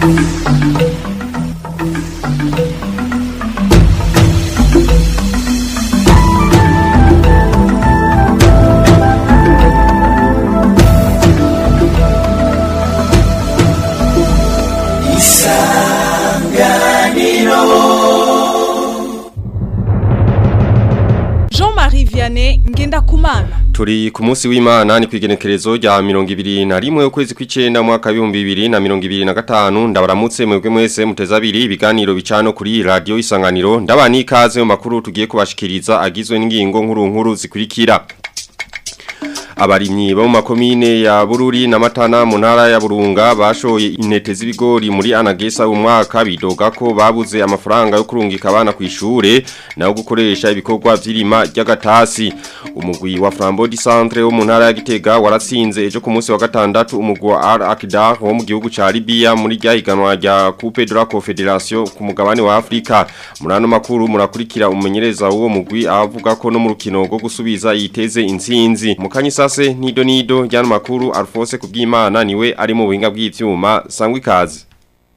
Jean-Marie Vianney Ngendakumana Turi ku munsi w'Imana ni kwigenekerezo rya 2021 ukwezi kw'icenda mu mwaka wa 2025 ndabaramutse mwebwe mwese muteza abiri ibiganiro bicano kuri radio isanganiro ndabani ikaze mu makuru tugiye kubashikiriza agizwe n'ingingo nkuru nkuru zikurikira Abarimyi bo mu makomine ya Bururi na Matana mu ntara ya Burunga bashoye intete z'ibigori muri Anagesa umwaka bidoga ko babuze amafaranga yo kurungika abana ku ishure naho gukoresha ibikorwa vy'irima ry'agatasi umugwi wa Flambeau du Centre wo mu ntara ya Gitega waratsinze ejo ku munsi wa gatandatu umugwi wa Al Akdar wo mu gihugu ca Libya muri rya higanwa rya Coupe de la Confédération ku mugabane wa Afrika murano makuru murakurikira umumenyereza w'uwo mugwi avuga ko no mu rukino rwo gusubiza yiteze intsinzi mukanyisa sase nido nido jana makuru Alphonse kubwimana niwe ari mu buhinga bw'ivyuma sangwa ikaze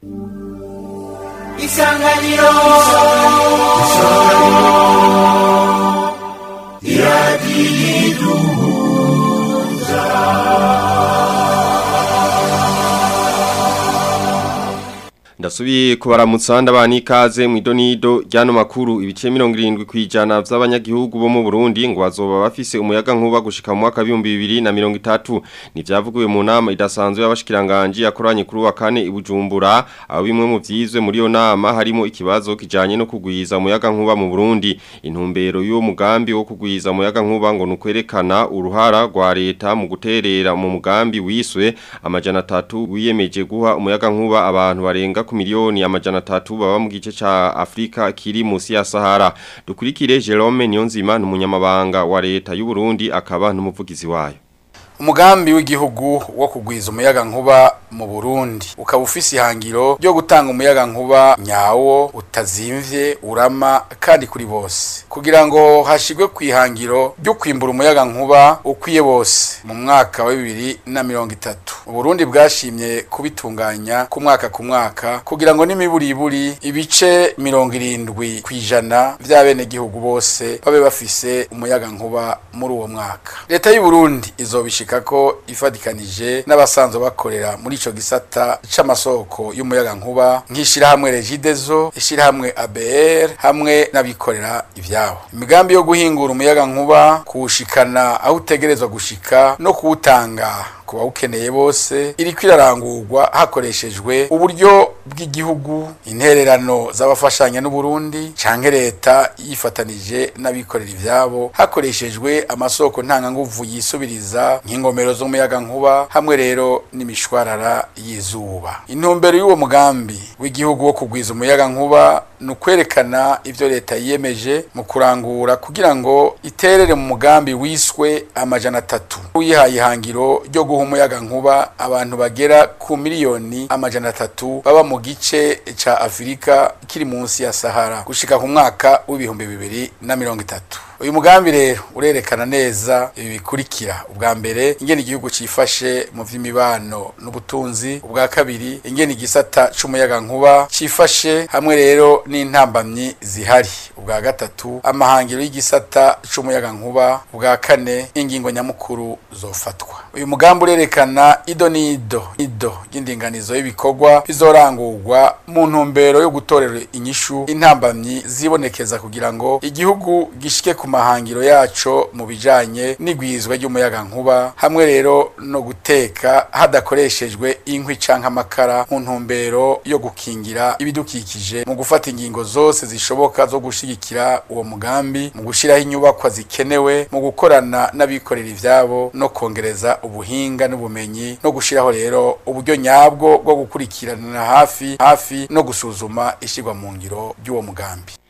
Isanganiro Ndasubiye kubaramutsa ndabani ikaze mu idonido ryano makuru ibice 70 kwijana vy'abanyagihugu bo mu Burundi ngo bazoba bafise umuyaga nkuba gushika mu mwaka 2030 nivyavugiwe mu nama idasanzwe y'abashikiranganje yakoranye kuri wa kane ibujumbura aho bimwe mu vyizwe muri yo nama harimo ikibazo kijanye no kugwiza umuyaga nkuba mu Burundi intumbero y'uwo mugambi wo kugwiza umuyaga nkuba ngo nukwerekana uruhara rwa leta mu guterera mu mugambi wiswe amajana 3 wiyemeje guha umuyaga nkuba abantu barenga ku miliyoni amajana tatu baba mu gice ca Afrika kiri musi ya Sahara dukurikire Jerome Niyonzima n'umunyamabanga wa leta y'u Burundi akaba n'umuvugizi wayo umugambi w'igihugu wo kugwiza umuyaga nkuba mu Burundi ukaba ufise ihangiro ryo gutanga umuyaga nkuba nyawo utazimvye urama kandi kuri bose kugira ngo hashigwe ku ihangiro ryo kwimbura umuyaga nkuba ukwiye bose mu mwaka wa bibiri na mirongo itatu Burundi bwashimye kubitunganya ku mwaka ku mwaka kugira ngo n'imiburiburi ibice mirongo irindwi kw'ijana vy'abenegihugu bose babe bafise umuyaga nkuba muri uwo mwaka leta y'u Burundi izobishika ko ifadikanije n'abasanzwe bakorera muri ico gisata c'amasoko y'umuyaga nkuba nk'ishirahamwe Regidezo ishirahamwe ABR hamwe n'abikorera ivyabo imigambi yo guhingura umuyaga nkuba kuwushikana aho utegerezwa gushika no kuwutanga kuba ukeneye bose iriko irarangurwa hakoreshejwe uburyo bw'igihugu intererano z'abafashanya n'Uburundi canke leta yifatanije n'abikorera ivyabo hakoreshejwe amasoko ntanganguvu yisubiriza nk'ingomero z'umuyaga nkuba hamwe rero n'imishwarara y'izuba intumbero y'uwo mugambi w'igihugu wo kugwiza umuyaga nkuba ni ukwerekana ivyo leta yiyemeje mu kurangura kugira ngo iterere mu mugambi wiswe amajana atatu wihaye ihangiro ryo guha umuyaga nkuba abantu bagera ku miliyoni amajana atatu baba mu gice ca Afurika kiri munsi ya Sahara gushika ku mwaka w'ibihumbi bibiri na mirongo itatu uyu mugambi rero urerekana neza ibi bikurikira ubwa mbere ingene igihugu cifashe mu vy'imibano n'ubutunzi ubwa kabiri ingene igisata c'umuyaga nkuba cifashe hamwe rero n'intambamyi zihari ubwa gatatu amahangiro y'igisata c'umuyaga nkuba ubwa kane ingingo nyamukuru zofatwa uyu mugambi urerekana ido n'ido ido ry'indinganizo y'ibikorwa bizorangurwa mu ntumbero yo gutorera inyishu intambamyi zibonekeza kugira ngo igihugu gishike ku mahangiro yaco mu bijanye n'igwizwa ry'umuyaga nkuba hamwe rero no guteka hadakoreshejwe inkwi canke amakara mu ntumbero yo gukingira ibidukikije mu gufata ingingo zose zishoboka zo gushigikira uwo mugambi mu gushiraho inyubakwa zikenewe mu gukorana n'abikorera ivyabo no kongereza ubuhinga n'ubumenyi no gushiraho rero uburyo nyabwo bwo gukurikirana hafi hafi no gusuzuma ishigwa mu ngiro ry'uwo mugambi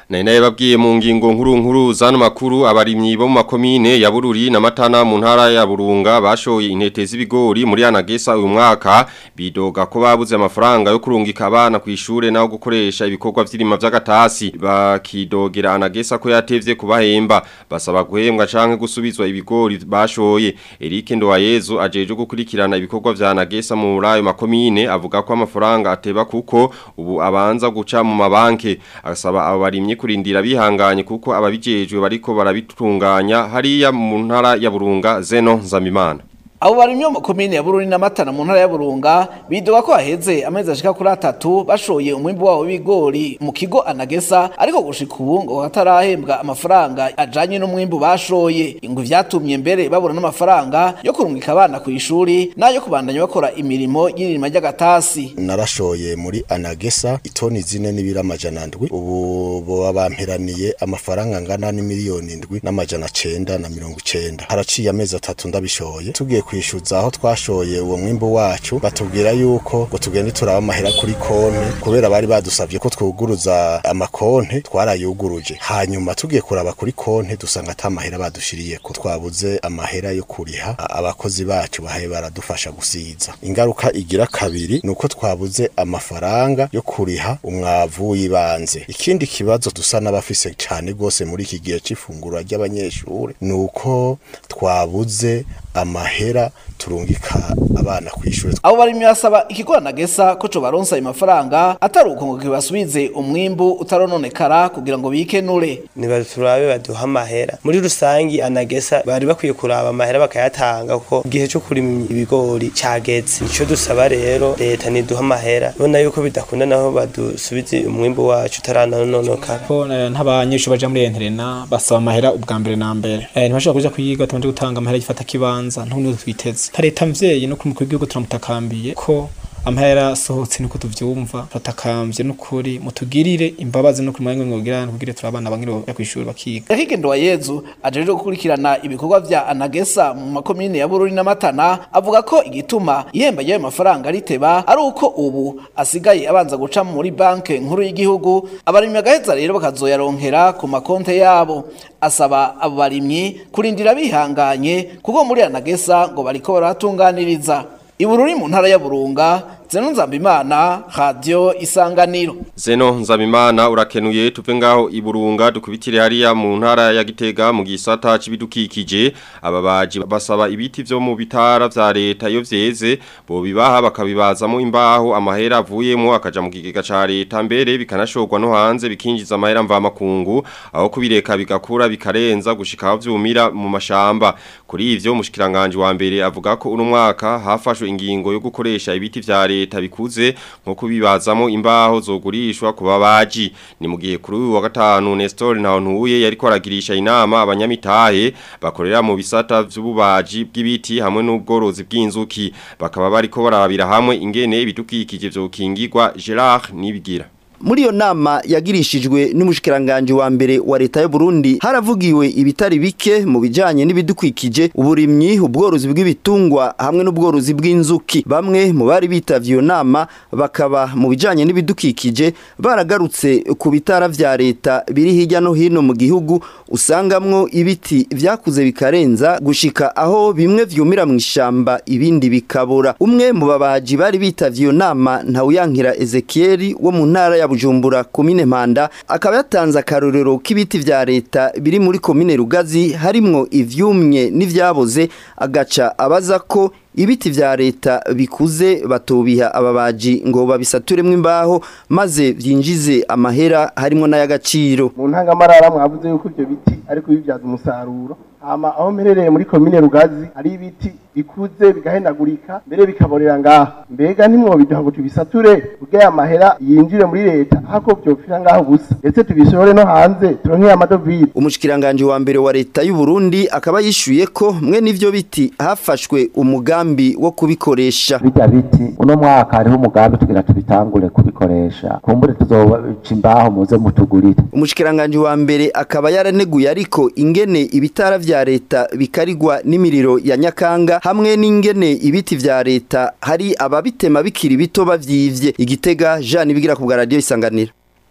Nari naye babwiye mu ngingo nkuru nkuru zano makuru abarimyi bo mu makomine ya Bururi na Matana mu ntara ya Burunga bashoye intete z'ibigori muri Anagesa uyu mwaka bidoga ko babuze amafaranga yo kurungika abana ku ishure naho gukoresha ibikorwa vy'irima vy'agatasi bakidogera Anagesa ko yatevye kubahemba basaba guhembwa canke gusubizwa ibigori bashoye Eric Ndowayezu ajeje gukurikirana ibikorwa vya Anagesa mu rayo makomine avuga ko amafaranga ateba kuko ubu abanza guca mu mabanke asaba abo barimye kurindira bihanganye kuko ababijejwe bariko barabitunganya hariya mu ntara ya Burunga Zeno Nzamimana abo barimye mu komine ya Bururi na Matana mu ntara ya Burunga bidoga ko haheze amezi ashika kuri atatu bashoye umwimbu wabo w'ibigori mu kigo Anagesa ariko gushika ubu ngo hatarahembwa amafaranga ajanye n'umwimbu bashoye ngo vyatumye mbere babura n'amafaranga yo kurungika abana ku ishuri nayo kubandanya bakora imirimo y'irima ry'agatasi narashoye muri Anagesa itoni zine n'ibira amajana ndwi ubu boba bamperaniye amafaranga angana n'imiliyoni ndwi n'amajana cenda na mirongo icenda haraciye amezi atatu ndabishoye tugiye kwishyuza aho twashoye uwo mwimbu wacu batubwira yuko ngo tugende turaba amahera kuri konti kubera bari badusabye ko twuguruza amakonti twarayuguruje hanyuma tugiye kuraba kuri konti dusanga ata mahera badushiriye ko twabuze amahera yo kuriha abakozi bacu bahaye baradufasha gusiza ingaruka igira kabiri ni uko twabuze amafaranga yo kuriha umwavu w'ibanze ikindi kibazo dusa n'abafise cyane rwose muri iki gihe c'ifunguro ry'abanyeshuri ni uko twabuze amahera turungika abana ku ishuri abo barimye basaba ikigorana gesa ko co baronsa ayo mafaranga atari uko ngo kibasubize umwimbu utarononekara kugira ngo bikenure nibaturabe baduha amahera muri rusangi anagesa bari bakwiye kuraba amahera bakayatanga kuko igihe cyo kurima ibigori cageze ico dusaba rero leta niduha amahera bona yuko bidakunda naho badusubize umwimbu wacu utaranononekara ko ntabanyeshuri baja muri interena basaba amahera ubwa mbere na mbere eh ntibashobora kuja kuyiga tabanje gutanga amahera gifata kibanza ntundi twiteze leta mvyeyi no kumukuru w'igihugu turamutakambiye ko amahera asohotse niko tuvyumva tutakambye n'ukuri mutugirire imbabazi no kumanya ngo ngira kugire turabana bangire bajya kwishuri bakiga Higendo wa Yezu ajeje gukurikirana ibikorwa vya Anagesa mu makomine ya Bururi na Matana avuga ko igituma ihemba y'ayo mafaranga riteba ari uko ubu asigaye abanza guca muri banke nkuru y'igihugu abarimyi bagaheza rero bakazoyaronkera ku makonte yabo asaba abo barimyi kurindira bihanganye kuko muri Anagesa ngo bariko baratunganiriza Ibururi mu ntara ya Burunga Zeno Nzambimana Radio Isanganiro Zeno Nzamimana urakenuye tuve ngaho iburunga dukubitire hariya mu ntara ya Gitega mu gisata c'ibidukikije ababaji basaba ibiti vyo mu bitara vya leta iyo vyeze bo bibaha bakabibazamo imbaho amahera avuyemo akaja mu kigega ca leta mbere bikanashorwa no hanze bikinjiza amahera mva makungu aho kubireka bigakura bikarenza gushika aho vyumira mu mashamba kuri ivyo mushikiranganje wa mbere avuga ko uno mwaka hafashwe ingingo yo gukoresha ibiti vya leta bikuze nko kubibazamo imbaho zogurishwa ku babaji ni mu gihe kuri uyu wa gatanu Nestor Ntawontuye yariko aragirisha inama abanyamitahe bakorera mu bisata vy'ububaji bw'ibiti hamwe n'ubworozi bw'inzuki bakaba bariko barabira hamwe ingene ibidukikije vyokingirwa Gerard Nibigira Muri iyo nama yagirishijwe n'umushikiranganje wa mbere wa leta y'u Burundi haravugiwe ibitari bike mu bijanye n'ibidukwikije uburimyi ubworozi bw'ibitungwa hamwe n'ubworozi bw'inzuki bamwe mu bari bitavye iyo nama bakaba mu bijanye n'ibidukikije baragarutse ku bitara vya leta biri hirya no hino mu gihugu usangamwo ibiti vyakuze bikarenza gushika aho bimwe vyumira mu ishamba ibindi bikabura umwe mu babaji bari bitavye iyo nama ntawuyankira Ezekiel wo mu ntara ya Bujumbura komine Mpanda akaba yatanze akarorero k'ibiti vya leta biri muri komine Rugazi harimwo ivyumye n'ivyaboze agaca abaza ko ibiti vya leta bikuze batobiha ababaji ngo babisaturemwo imbaho maze vyinjize amahera harimo n'ay'agaciro mu ntangamarara mwavuze yuko ivyo biti ariko bibyaza umusaruro hama aho mperereye muri komine Rugazi hari ibiti bikuze bigahendagurika mbere bikaborera ngaha mbega ntimwobiduha ngo tubisature kugira amahera yinjire muri leta hako vyopfira ngaho gusa ndetse tubishore no hanze turonkeye amadovize umushikiranganje wa mbere wa leta y'u Burundi akaba yishuye ko mwe n'ivyo biti hafashwe umugambi wo kubikoresha bijya biti uno mwaka hariho umugambi tugira tubitangure kubikoresha kumbure tuzoca imbaho muze mutugurire umushikiranganje wa mbere akaba yaraneguye ariko ingene ibitara vya leta bikarigwa n'imiriro ya Nyakanga hamwe n'ingene ibiti vya leta hari ababitema bikiri bito bavyivye igitega Jean bigira ku bwa radio isanganira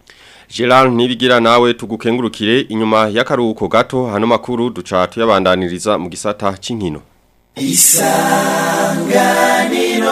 Gerard Nibigira nawe tugukengurukire inyuma y'akaruhuko gato hano makuru duca tuyabandaniriza mu gisata c'inkino isanganiro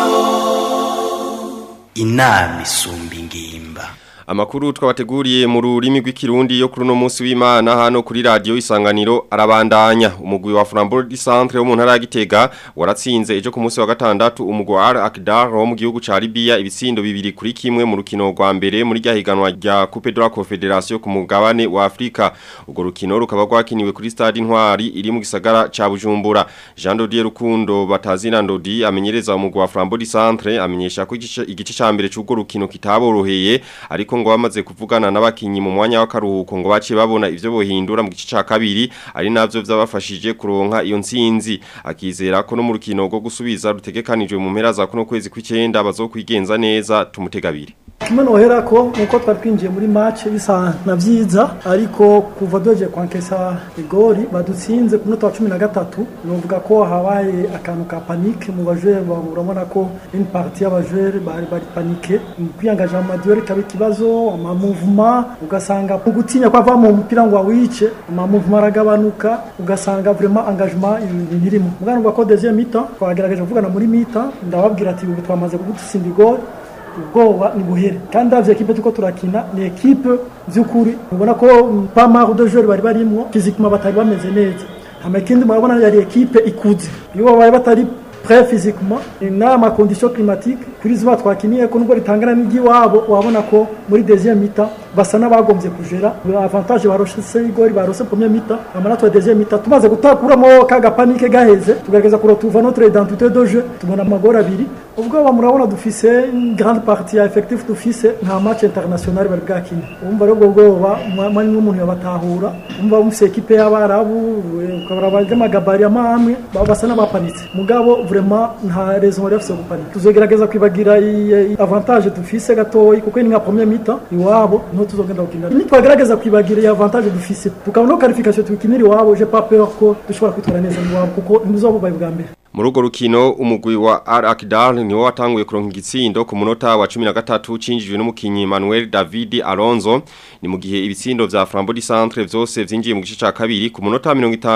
inama isumba ingimba Amakuru twabateguriye mu rurimi rw'ikirundi yo kuri no munsi w'Imana hano kuri radio isanganiro arabandanya umugwi wa Flambeau du Centre wo mu ntara ya Gitega waratsinze ejo ku munsi wa gatandatu umugwi wa Al Akdar wo mu gihugu ca Libya ibitsindo bibiri kuri kimwe mu rukino rwa mbere muri rya higanwa rya Coupe de la Confédération ku mugabane wa Afrika urwo rukino rukaba rwakiniwe kuri stade Intwari iri mu gisagara ca Bujumbura Jean Dodier Rukundo batazina Ndodi amenyereza umugwi wa Flambeau du Centre amenyesha ko igice igice ca mbere c'urwo rukino kitaboroheye ariko ngo bamaze kuvugana n'abakinyi mu mwanya w'akaruhuko ngo bace babona ivyo bohindura mu gice ca kabiri ari navyo vyabafashije kuronka iyo ntsinzi akizera ko no mu rukino rwo gusubiza rutegekanijwe mu mpera za kuno kwezi kw'icenda bazokwigenza neza tumutegabire kimwe nohera ko nuko twari twinjiye muri match bisa na vyiza ariko kuva doje kwankesa igori badutsinze ku munota wa 13 novuga ko habaye akantu ka panique mu bajere urabona ko une partie y'abajere bari bari panique mu kwiyangaja mu madiore kabe kibazo ama mouvement ugasanga mu gutinya kwa va mu mupira ngo wice ama mouvement aragabanuka ugasanga vraiment engagement birimo mugana ko deuxième mi-temps twagerageje kuvugana muri mi-temps ndababwira ati ubu twamaze kugutsinda igori ubwoba ni buhere kandi davye ekipe tuko turakina ni ekipe vy'ukuri ubona ko pas mal de joueurs bari barimwo physiquement batari bameze neza hama ikindi murabona yari ekipe ikuze iyo babaye batari prêt physiquement n'ama condition climatique kuri zuba twakiniye ko nubwo ritangana n'igiwabo wabona ko muri deuxième mi-temps basa n'abagombye kujera avantage barose igori barose premier mi-temps hama natwe deuxième mi-temps tumaze gutakuramo kaga panique gaheze tugerageza kurotuva notre identité de jeu tubona amagora abiri ubwo murabona dufise une grande partie ya effectif dufise nta match international bari bwakina umva rero ubwo bwoba mwanya n'umuntu yabatahura umva mufise ekipe y'abarabu ukabara abanyamagabari amamwe basa n'abapanitse mugabo vraiment nta raison bari bafise gupanika tuzogerageza kwibagira avantage dufise gatoyi kuko ni nka premier mi-temps iwabo niho tuzogenda gukinira nitwagerageza kwibagira iyi avantage dufise tukabona ko qualification tukinira iwabo j'ai pas peur ko dushobora kwitwara neza iwabo kuko ntibuzobubaye bwa mbere muri urwo rukino umugwi wa Al Akdar niwo watanguye kuronka igitsindo ku munota wa 13 cinjijwe n'umukinyi Manuel David Alonso ni mu gihe ibitsindo vya Flambeau du Centre vyose vyinjiye mu gice ca kabiri ku munota wa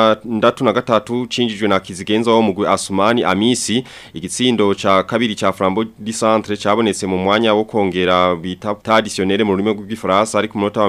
63 cinjijwe na Kizigenza wo mugwi Asumani Amisi igitsindo ca kabiri ca Flambeau du Centre cabonetse mu mwanya wo kongera bita traditionnel mu rurimi rw'igifaransa ari ku munota wa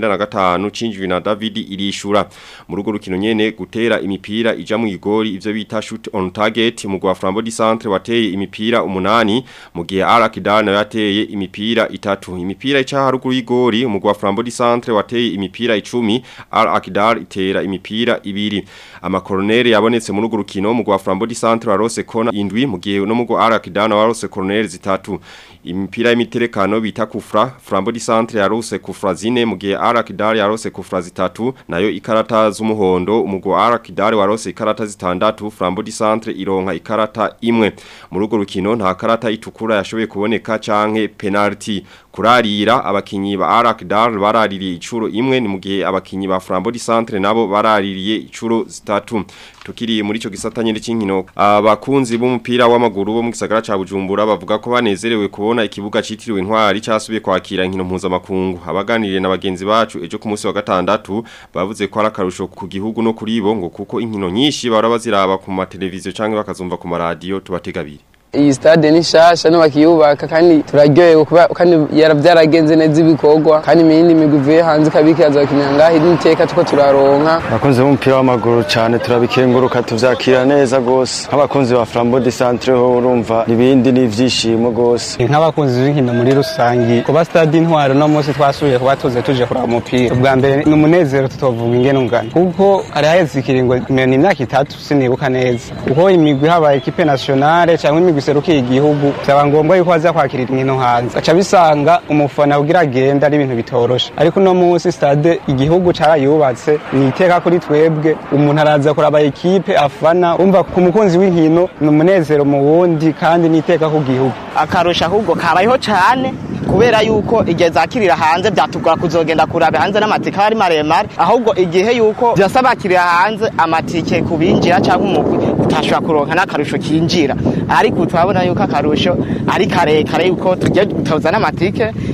95 cinjijwe na David Irishura muri urwo rukino nyene gutera imipira ija mu igori ivyo bita shoot on target target mugwa Flambeau du Centre wateye imipira umunani mu gihe Arakidar nayo yateye imipira itatu imipira ica haruguru y'igori mugwa Flambeau du Centre wateye imipira 10 Arakidar itera imipira ibiri amakoronere yabonetse muri urwo rukino mugwa Flambeau du Centre warose kona indwi mu gihe no mugwa Arakidar warose koronere zitatu imipira y'imiterekano bita kufra Flambeau du Centre yarose kufra zine mu gihe Arakidar yarose kufra zitatu nayo ikarata z'umuhondo umugwa Arakidar warose ikarata zitandatu Flambeau du Centre ironka ikarata imwe muri urwo rukino nta karata itukura yashoboye kuboneka canke penalty kurarira abakinyi ba Arakdar baraririye icuro imwe ni mu gihe abakinyi ba Flambeau du Centre nabo baraririye icuro zitatu tukiri muri ico gisata nyene c'inkino abakunzi b'umupira w'amaguru bo mu gisagara ca Bujumbura bavuga ko banezerewe kubona ikibuga citiriwe intwari cyasubiye kwakira inkino mpuzamakungu abaganiriye na bagenzi bacu ejo ku munsi wa gatandatu bavuze ko ari akarusho ku gihugu no kuri bo ngo kuko inkino nyinshi bahora baziraba ku mateleviziyo canke bakazumva ku maradiyo tubategabire iyi stade ni shasha no bakiyubaka kandi turaryohewe kuba kandi yarabyaragenze neza ibikorwa kandi imindi migwi ivuye hanze ikabikaza bakinira ngaho iri iteka tuko turaronka abakunzi b'umupira w'amaguru cyane turabikenguruka tuvyakira neza gose nk'abakunzi ba Flambeau du Centre ho urumva ibindi n'ivyishimo gose nk'abakunzi b'inkino muri rusangi kuba stade intwaro no munsi twasubiye kuba tuze tuje kuraba umupira ubwa mbere ni umunezero tutovuga ingene ungana kuko hari haheze ikiringo ni imyaka itatu sinibuka neza kuko imigwi habaye ekipe nationale cyangwa imigwi iserukiye igihugu byaba ngombwa yuko baza kwakirira inkino hanze aca bisanga umufana ugira agenda ari ibintu bitoroshe ariko uno munsi stade igihugu carayubatse ni iteka kuri twebwe umuntu araza kuraba ekipe afana umva ku mukunzi w'inkino ni umunezero mu wundi kandi ni iteka ku gihugu akarusha ahubwo kabayeho cyane kubera yuko igihe zakirira hanze byatugora kuzogenda kuraba hanze n'amatike ari maremare ahubwo igihe yuko byasaba bakirira hanze amatike kubinjira cyangwa umugwi utashobora kuronka n'akarusho kinjira ariko turabona yuko akarusho ari karekare yuko tugiye gutoza n'amatike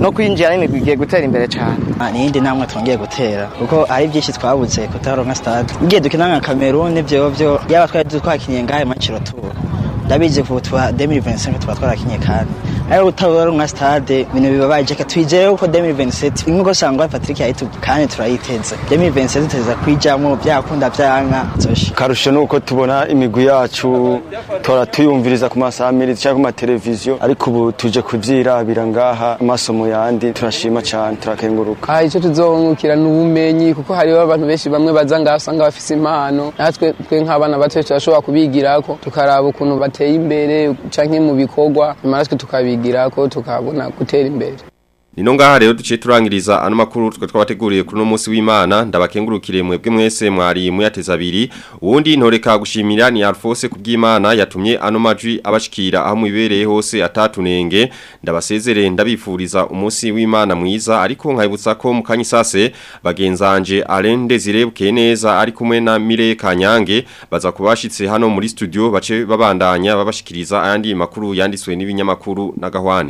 no kwinjira n'imigwi igiye gutera imbere cyane n'iyindi ntambwe twongeye gutera kuko ari byinshi twabuze kutaronka stade igihe dukina nka Cameroon byo byo yaba twari twakiniye ngahe maciro tuba ndabizi ku twa 2025 tuba twarakinye kandi ariko utaronka stade ibintu bibabaje ka twizeye ko 2027 inko sangwa Patrick yayitu kandi turayiteze 2027 tuteza kwijamo byakunda byanka zoshi karusho nuko tubona imigwi yacu tora tuyumviriza ku masamirizi cyangwa ku mateleviziyo ariko ubu tuje kuvyirabira ngaha amasomo yandi turashima cyane turakenguruka ah icyo tuzohungukira n'ubumenyi kuko hariho abantu benshi bamwe baza ngaha usanga bafise impano natwe twe nk'abana bato turashobora kubigirako tukaraba ukuntu bateye imbere canke mu bikorwa nyuma natwe tukabigirako tukabona gutera imbere Nino ngaha rero duciye turangiriza ano makuru twa twabateguriye kuri no munsi w'Imana ndabakengurukire mwebwe mwese mwari muyateza abiri uwundi ntoreka gushimira ni Alphonse kubw'Imana yatumye ano majwi abashikira aho mubibereye hose atatunenge ndabasezere ndabifuriza umunsi w'Imana mwiza ariko nkayibutsa ko mukanyisase bagenzanje Alain Desire Bukeneza ari kumwe na Mire Kanyange baza kubashitse hano muri studio bace babandanya babashikiriza ayandi makuru yanditswe n'ibinyamakuru na Gahwane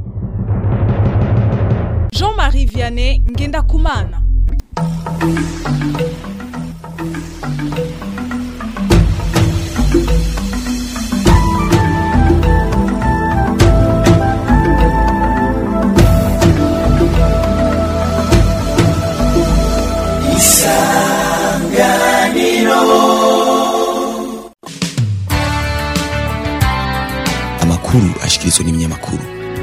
Jean-Marie Vianney Ngendakumana amakuru ashikirizwa n'ibinyamakuru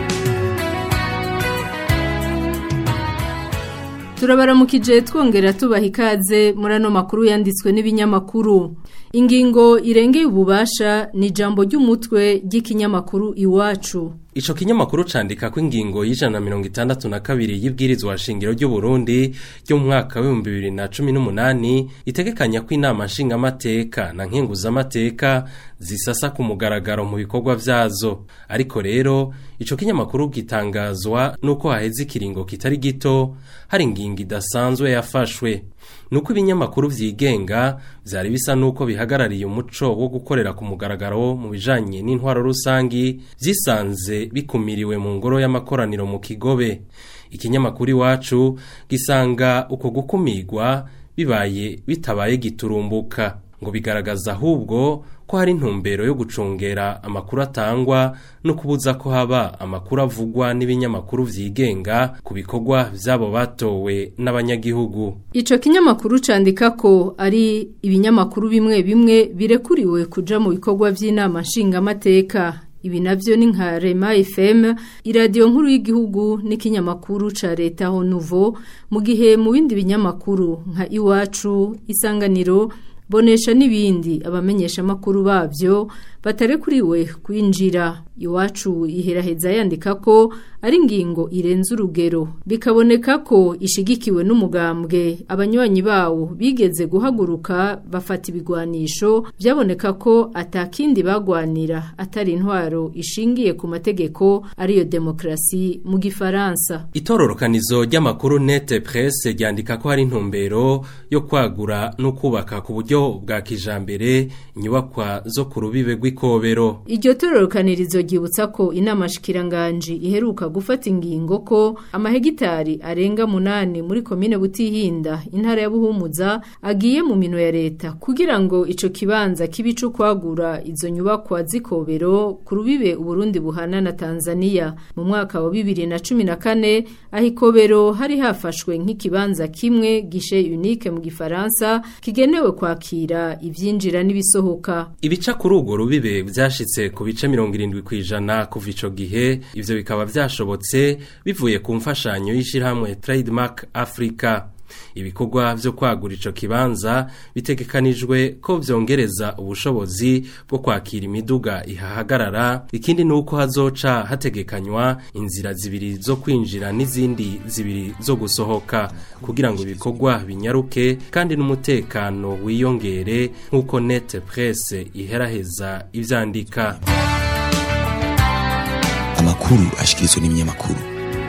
turabaramukije twongera tubaha ikaze muri ano makuru yanditswe n'ibinyamakuru ingingo irengeye ububasha ni ijambo ry'umutwe ry'ikinyamakuru iwacu Ico kinyamakuru candika ko ingingo y'ijana mirongo itandatu na kabiri y'ibwirizwa shingiro ry'u Burundi ryo mu mwaka w'ibihumbi bibiri na cumi n'umunani itegekanya ko inama nshingamateka na nkenguzamateka zisasa ku mugaragaro mu bikorwa vyazo ariko rero ico kinyamakuru gitangazwa nuko haheze ikiringo kitari gito hari ingingo idasanzwe yafashwe nuko ibinyamakuru vyigenga vyari bisa nuko bihagarariye umuco wo gukorera ku mugaragaro mu bijanye n'intwaro rusangi vyisanze bikumiriwe mu ngoro y'amakoraniro mu kigobe ikinyamakuru iwacu gisanga uko gukumirwa bibaye bitabaye giturumbuka ngo bigaragaza ahubwo ko hari intumbero yo gucungera amakuru atangwa no kubuza ko haba amakuru avugwa n'ibinyamakuru vyigenga ku bikorwa vy'abo batowe n'abanyagihugu Ico kinyamakuru candika ko ari ibinyamakuru bimwe bimwe birekuriwe kuja mu bikorwa vy'inama nshingamateka ibi navyo ni nka Rema FM iradiyo nkuru y'igihugu n'ikinyamakuru ca leta ho Nouveau mu gihe mu bindi binyamakuru nka Iwacu isanganiro bonesha n'ibindi abamenyesha makuru babyo batarekuriwe kwinjira iwacu iheraheza yandika ko ari ingingo irenze urugero bikaboneka ko ishigikiwe n'umugambwe abanywanyi bawo bigeze guhaguruka bafata ibigwanisho byaboneka ko atakindi bagwanira atari intwaro ishingiye ku mategeko ariyo demokrasi mu gifaransa itororokanizo ry'amakuru nete presse ryandika ko hari intumbero yo kwagura no kubaka ku buryo bwa kijambere inyubakwa zo ku rubibe rw'ikobero iryo tororokanirizo ryibutsa ko inama shikiranganji iheruka gufata ingingo ko amahegitari arenga munani muri komine butihinda intara ya buhumuza agiye mu mino ya leta kugira ngo ico kibanza kibicu kwagura izo nyubakwa z'ikobero ku rubibe uburundi buhana na Tanzania mu mwaka wa bibiri na cumi na kane aho ikobero hari hafashwe nk'ikibanza kimwe gishe unique mu gifaransa kigenewe kwakira ivyinjira n'ibisohoka ibica kuri urwo rubibe vyashitse ku bice mirongo irindwi kw'ijana kuva ico gihe ivyo bikaba vyashobotse bivuye ku mfashanyo y'ishirahamwe Trademark Africa ibikorwa vyo kwagura ico kibanza bitegekanijwe ko vyongereza ubushobozi bwo kwakira imiduga ihahagarara ikindi nuko hazoca hategekanywa inzira zibiri zo kwinjira n'izindi zibiri zo gusohoka kugira ngo ibikorwa binyaruke kandi n'umutekano wiyongere nk'uko net presse iheraheza ivyandika amakuru ashikirizwa n'ibinyamakuru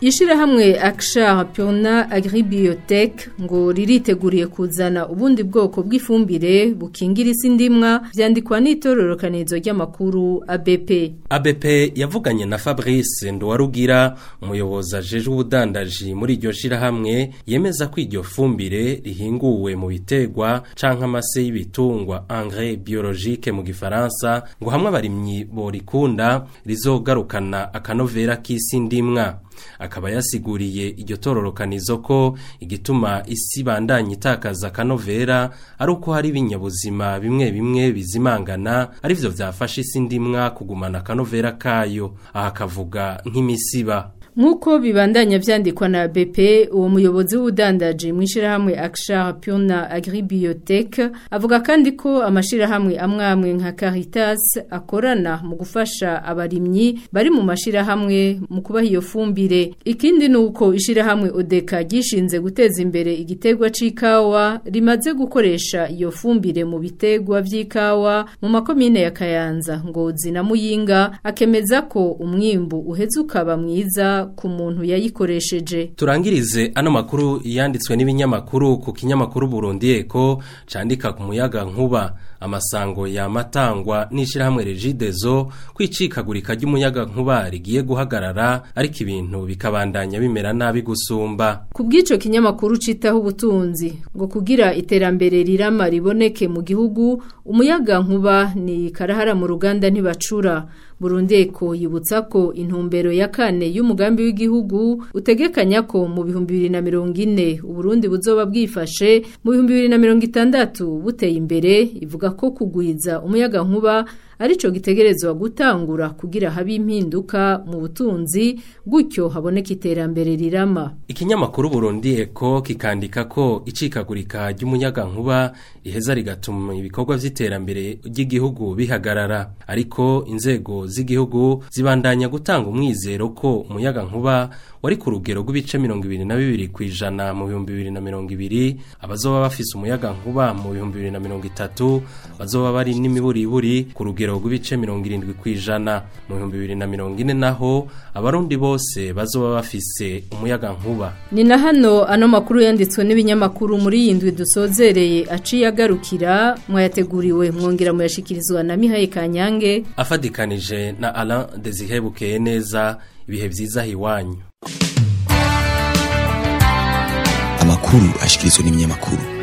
Ishirahamwe Aksha Piona Agribiotech ngo ririteguriye kuzana ubundi bwoko bw'ifumbire bukingira isi ndimwa vyandikwa n'itororokanizo ry'amakuru ABP. ABP yavuganye na Fabrice Ndwarugira umuyobozi ajeje ubudandaji muri iryo shirahamwe yemeza ko iryo fumbire rihinguwe mu bitegwa canke amase y'ibitungwa engrais biologique mu gifaransa ngo hamwe abarimyi borikunda rizogarukana akanovera k'isi ndimwa akaba yasiguriye iryo tororokanizo ko igituma isi bandanye itakaza akanovera ari uko hari ibinyabuzima bimwe bimwe bizimangana arivyo vyafasha isi ndimwa kugumana akanovera kayo aha akavuga nk'imisiba Nkuko bibandanya vyandikwa na BP uwo muyobozi w'udandaji mwishirahamwe Aksha Piona Agribiotech avuga kandi ko amashirahamwe amwamwe nka Caritas akorana mu gufasha abarimyi bari mu mashirahamwe mu kubaha iyo fumbire ikindi nuko ishirahamwe Odeka gishinze guteza imbere igitegwa c'ikawa rimaze gukoresha iyo fumbire mu bitegwa vy'ikawa mu makomine ya Kayanza Ngozi na Muyinga akemeza ko umwimbu uheze ukaba mwiza ku muntu yayikoresheje turangirize ano makuru yanditswe n'ibinyamakuru ku kinyamakuru Burundi Eko candika ku muyaga nkuba amasango yamatangwa n'ishirahamwe Regidezo kwicikagurika ry'umuyaga nkuba rigiye guhagarara ariko ibintu bikabandanya bimera nabi gusumba ku bw'ico kinyamakuru citaho ubutunzi ngo kugira iterambere rirama riboneke mu gihugu umuyaga nkuba ni karahara mu ruganda ntibacura Burundi Eko yibutsa ko intumbero ya kane y'umugambi w'igihugu utegekanya ko mu bihumbi bibiri na mirongo ine Uburundi buzoba bwifashe mu bihumbi bibiri na mirongo itandatu buteye imbere ivuga ko kugwiza umuyaga nkuba arico gitegerezwa gutangura kugira habe impinduka mu butunzi gutyo haboneka iterambere rirama ikinyamakuru Burundi Eko kikandika ko icikagurika ry'umuyaga nkuba iheza rigatuma ibikorwa vy'iterambere ry'igihugu bihagarara ariko inzego z'igihugu zibandanya gutanga umwizero ko umuyaga nkuba wari ku rugero rw'ibice mirongo ibiri na bibiri ku ijana mu bihumbi bibiri na mirongo ibiri abazoba bafise umuyaga nkuba mu bihumbi bibiri na mirongo itatu bazoba bari n'imiburiburi ku rugero rw'ibice mirongo irindwi ku ijana mu bihumbi bibiri na mirongo ine naho abarundi bose bazoba bafise umuyaga nkuba ni na hano ano makuru yanditswe n'ibinyamakuru muri iyi ndwi dusozereye aciye agarukira mwayateguriwe mwongera muyashikirizwa na mihaye kanyange afadikanije na Alain Desire Bukeye neza ibihe vyiza hiwanyu amakuru ashikirizwa n'ibinyamakuru